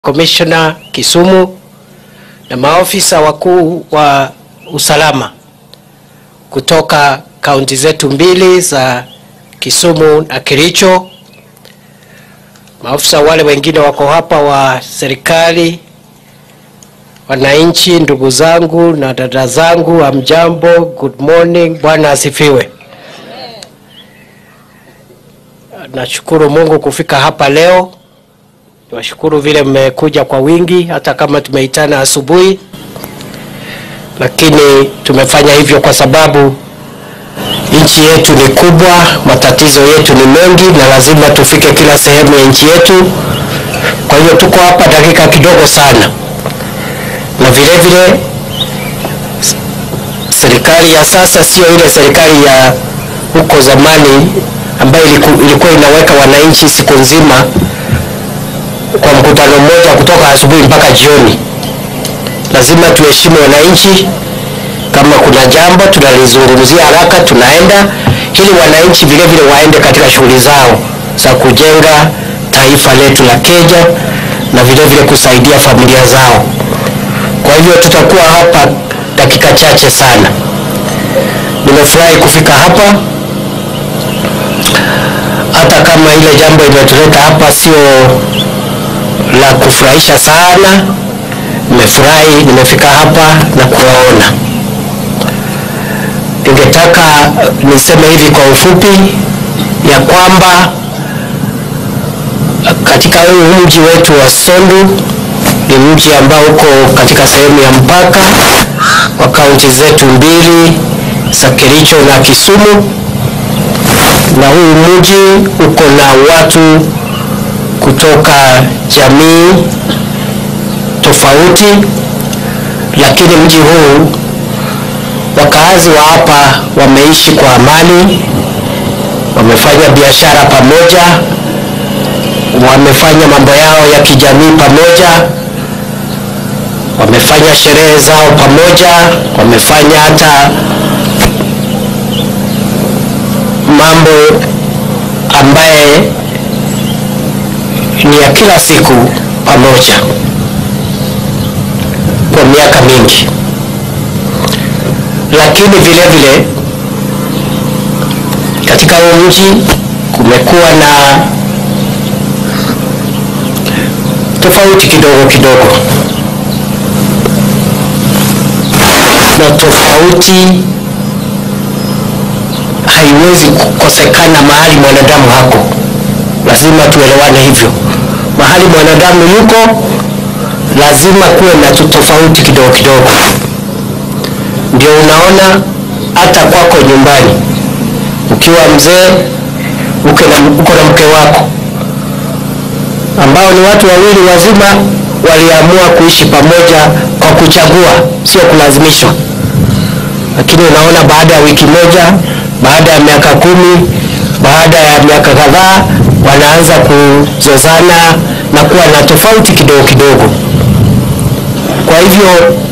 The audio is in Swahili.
Commissioner Kisumu na maofisa wakuu wa usalama kutoka kaunti zetu mbili za Kisumu na Kericho. Maofisa wale wengine wako hapa wa serikali, wananchi, ndugu zangu na dada zangu, amjambo, good morning, Bwana asifiwe. Nashukuru Mungu kufika hapa leo. Niwashukuru vile mmekuja kwa wingi, hata kama tumeitana asubuhi, lakini tumefanya hivyo kwa sababu nchi yetu ni kubwa, matatizo yetu ni mengi, na lazima tufike kila sehemu ya nchi yetu. Kwa hiyo tuko hapa dakika kidogo sana, na vile vile serikali ya sasa sio ile serikali ya huko zamani ambayo iliku- ilikuwa inaweka wananchi siku nzima kwa mkutano mmoja kutoka asubuhi mpaka jioni. Lazima tuheshimu wananchi. Kama kuna jambo tunalizungumzia haraka, tunaenda ili wananchi vile vile waende katika shughuli zao za kujenga taifa letu la Kenya na vile vile kusaidia familia zao. Kwa hivyo tutakuwa hapa dakika chache sana. Nimefurahi kufika hapa hata kama ile jambo imetuleta hapa sio la kufurahisha sana. Nimefurahi nimefika hapa na kuwaona. Ningetaka niseme hivi kwa ufupi ya kwamba katika huu mji wetu wa Sondu ni mji ambao uko katika sehemu ya mpaka wa kaunti zetu mbili za Kericho na Kisumu, na huu mji uko na watu kutoka jamii tofauti, lakini mji huu wakaazi wa hapa wameishi kwa amani, wamefanya biashara pamoja, wamefanya mambo yao ya kijamii pamoja, wamefanya sherehe zao pamoja, wamefanya hata mambo ambaye ni ya kila siku pamoja kwa miaka mingi, lakini vile vile katika huu mji kumekuwa na tofauti kidogo kidogo, na tofauti haiwezi kukosekana mahali mwanadamu hako, lazima tuelewane hivyo. Mahali mwanadamu yuko lazima kuwe na tu- tofauti kidogo kidogo. Ndio unaona hata kwako nyumbani, ukiwa mzee uko na, uko na mke wako ambao ni watu wawili wazima waliamua kuishi pamoja kwa kuchagua, sio kulazimishwa. Lakini unaona baada ya wiki moja, baada ya miaka kumi, baada ya miaka kadhaa, wanaanza kuzozana na kuwa na tofauti kidogo kidogo. Kwa hivyo